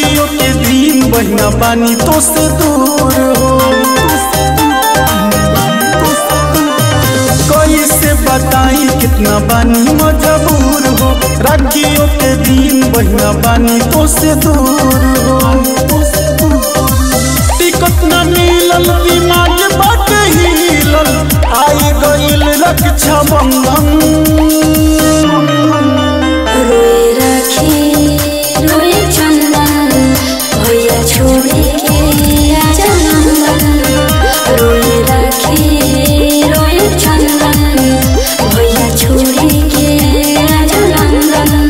राखियों के दिन बहिना बानी तो से दूर हो कैसे बताई कितना बानी मजबूर हो राखियों के दिन बहिना बानी तो से दूर हो टिकट न मिलल दिमाग बाट हिलल आई गइल रक्षा बंधन रोए राखी रोए चंदन भैया छोड़े के आजा नंदन रोए राखी रोए चंदन भैया छोड़े के आजा नंदन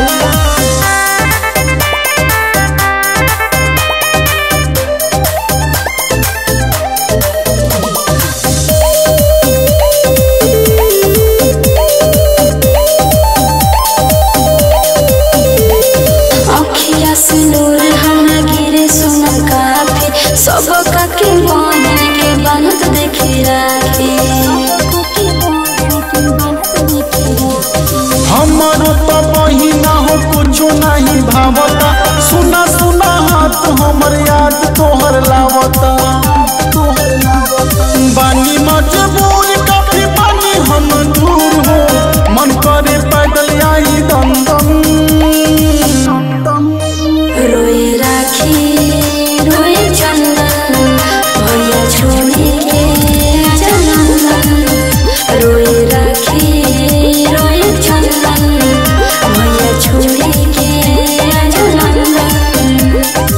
अखिया से नूर हम गिरे सुना काफी सब के बहन के बनत देखी राखी हमारो तो बहिना हो कुछो नहीं भावता सुना सुना हाथ हमर याद तोहर लावता बानी मजबूर काफी बानी हम दूर हो मन करे पैदल आई दम दम रोए राखी रोए चंदन भैया छोड़े के आजा नंदन रोए राखी रोए चंदन भैया छोड़े के आजा नंदन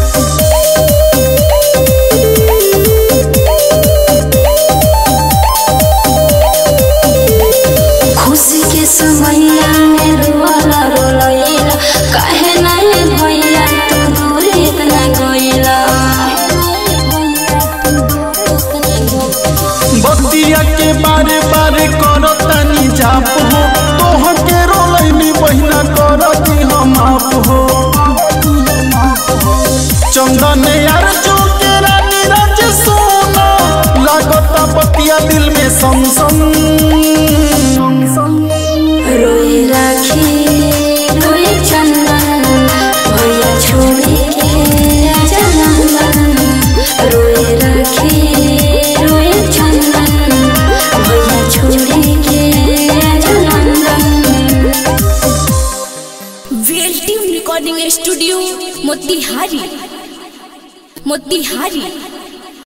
खुशी के समैया में रोला रोलैला काहे नहीं भैया तू दूर इतना गइला बतिया के बारे बारे करो तनी जाप हो तोह के रोलैनी बहिना कर दी हम आप हो चंदन यार जो के रानी राज सोना लागता बतिया दिल में सम सम रोए राखी रोए चंदन भैया छोड़े के आजा नंदन रोए राखी रोए चंदन भैया छोड़े के आजा नंदन वेल्टी रिकॉर्डिंग स्टूडियो मोतिहारी मोतिहारी